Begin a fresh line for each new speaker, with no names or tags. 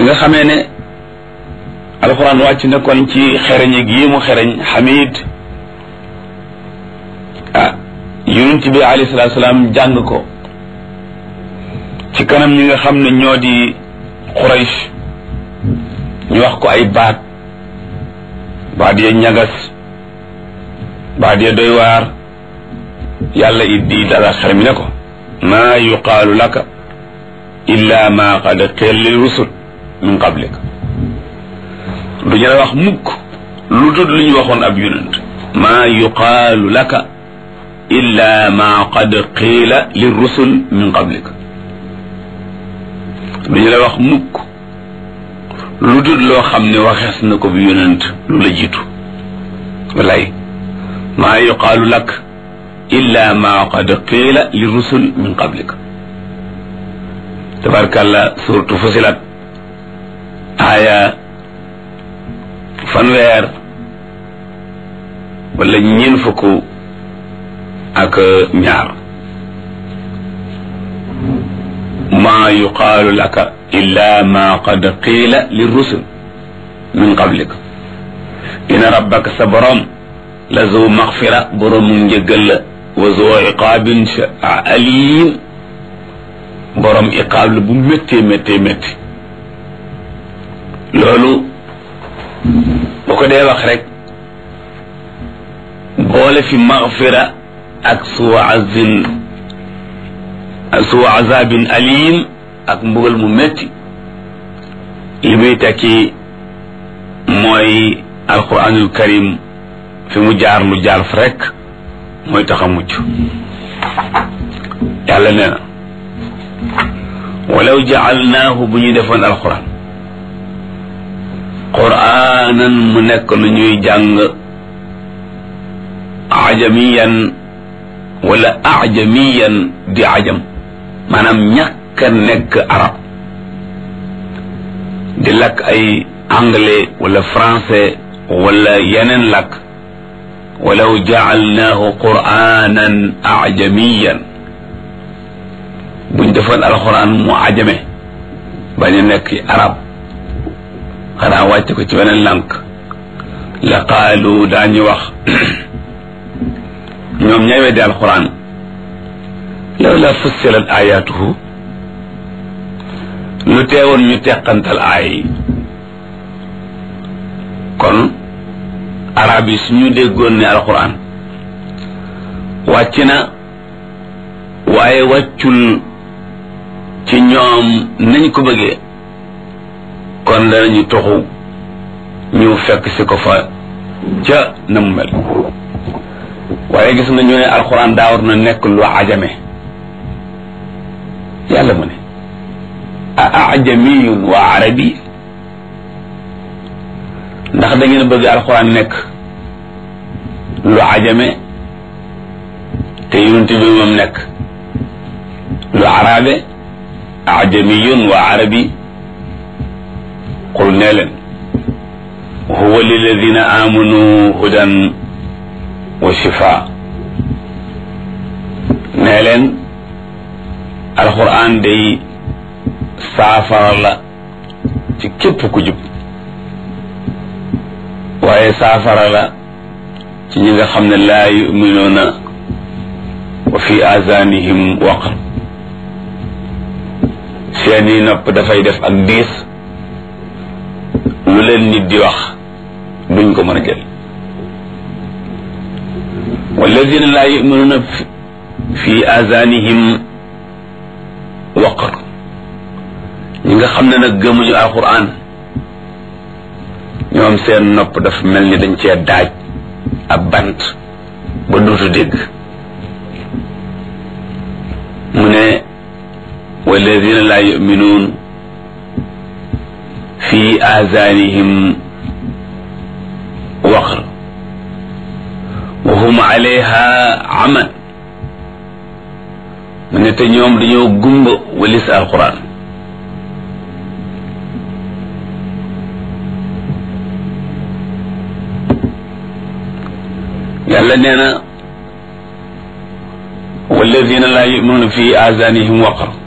nga xamee ne alxuraan wàcc na kon ci xereñ gi mu xereñ xamid ah yonent bi alayhi salaatu salaam jàng ko ci kanam ñi nga xam ne ñoo di Quraysh ñu wax ko ay baat baat ya ñagas baat ya doy waar yàlla it di dala xel mi ne ko maa yuqaalu laka illa ma qad qila lil rusul min qablik du ñu la wax mukk lu dul lu ñu waxoon ab yonent maa yuqaalu laka illa ma qad qiila lil rusul min qablik du ñu la wax mukk lu dul loo xam ne waxees na ko bi yonent lu la jiitu walay maa yuqaalu lak illa ma qad qiila li rusul min qablik tabarkàlla suratu fusilat aaya fanweer wala ñeen fukk ak ñaar maa yuqaalu laka illa ma qad qiila li rusul min qablik ina rabbaka sa borom la zu maxfira boroomu njëggal la wa zu iqaabin alim borom iqaab la bu méttee méttee métti loolu bu ko dee wax rek boole fi maxfira ak suwa azin suwa azabin alim ak mbugal mu métti li muy tekki mooy alquranul karim fi mu jaar lu jaar fa rek mooy tax a mucc yàlla nee na walaw jaalnaahu bu ñu defoon alquran quraanan mu nekk lu ñuy jàng ajamiyan wala ajamiyan di ajam maanaam ñàkk a nekk arab di lakk ay anglais wala français wala yeneen lakk walaw jaalnaahu quraanan ajamiyan buñ defoon alxuraan mu ajame bañ a nekk arab xanaa wàcc ko ci beneen lànk la qaalu daañu wax ñoom ñay weddi alxuraan law la fussilat ayaatuhu lu teewoon ñu teqantal aay yi kon arab yi suñu déggoon ne alxuraan wàcc na waaye wàccul ci ñoom nañ ko bëggee kon danañu toxu ñu fekk si ko fa ca na mu mel waaye gis nga ñu ne alxuraan daa war na nekk lu ajame yàlla mu ne a ajamiyun wa arabi ndax da ngeen bëgg alxuraan nekk lu ajame te yonent bi moom nekk lu arabe ajamiyun wa arabi qul nee leen huwa liladina amanu hudan wa shifa nee leen alquran day saafara la ci képp ku jub waaye saafara la ci ñi nga xam ne laa yuminuuna wa fi azanihim waqr seeni nopp dafay def ak diis lu leen nit di wax duñ ko mën a jël walladina laa yuminuuna fi azanihim waqr ñi nga xam ne nag gëmuñu alquran ñoom seen nopp dafa mel ni dañ cee daaj ab bant ba duutu dégg mu ne walladina laa yuminuun fi azanihim waqr wa hum alayha aman mu ne te ñoom dañoo gumba walis alquran yàlla nee na walladina laa yuminuuna fi azanihim waqr